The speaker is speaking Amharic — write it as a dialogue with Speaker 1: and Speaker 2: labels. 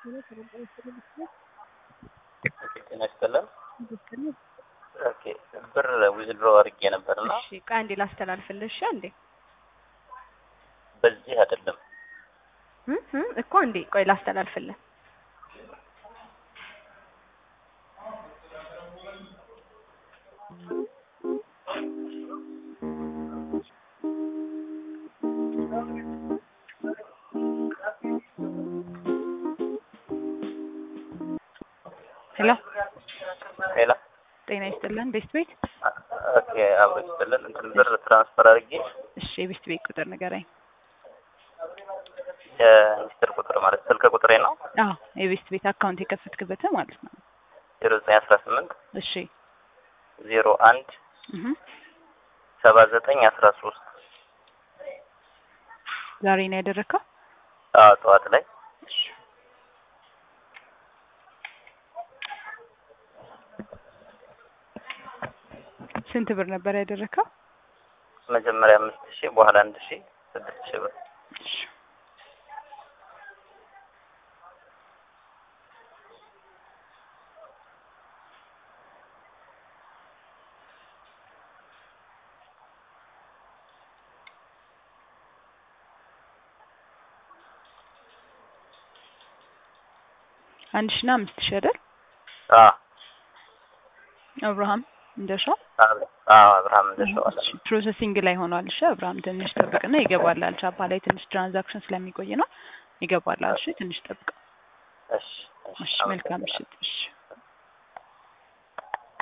Speaker 1: ጤና ይስጥልን። ኦኬ ብር ዊዝድሮ አድርጌ ነበርና
Speaker 2: እሺ ቆይ አንዴ ላስተላልፍልሽ። እሺ አንዴ
Speaker 1: በዚህ አይደለም
Speaker 2: እም እም እኮ አንዴ ቆይ ላስተላልፍልህ። ሄሎ
Speaker 1: ሌላ
Speaker 2: ጤና ይስጥልን ቤስት ቤት።
Speaker 1: ኦኬ አብሮ ይስጥልን። እንትን ብር ትራንስፈር አድርጌ
Speaker 2: እሺ የቤስት ቤት ቁጥር ንገረኝ።
Speaker 1: የሚኒስትር ቁጥር ማለት ስልክ ቁጥሬ ነው
Speaker 2: አዎ የቤስት ቤት አካውንት የከፈትክበት ማለት ነው።
Speaker 1: ዜሮ ዘጠኝ አስራ ስምንት
Speaker 2: እሺ
Speaker 1: ዜሮ አንድ
Speaker 2: እህ
Speaker 1: ሰባ ዘጠኝ አስራ ሶስት
Speaker 2: ዛሬ ነው ያደረግከው?
Speaker 1: አዎ ጠዋት ላይ
Speaker 2: እሺ ስንት ብር ነበር ያደረግከው?
Speaker 1: መጀመሪያ አምስት ሺህ በኋላ አንድ ሺህ ስድስት ሺህ ብር
Speaker 2: እሺ አንድ ሺና አምስት ሺህ አይደል?
Speaker 1: አዎ
Speaker 2: አብርሃም እንደሻው
Speaker 1: አብ- አዎ አብርሃም እንደሸዋለ
Speaker 2: እሺ፣ ፕሮሰሲንግ ላይ ሆኗል። እሺ አብርሃም ትንሽ ጠብቅና ይገባላል። ቻፓ ላይ ትንሽ ትራንዛክሽን ስለሚቆይ ነው ይገባላል። እሺ ትንሽ ጠብቅ።
Speaker 1: እሺ
Speaker 2: እሺ መልካም ምሽት። እሺ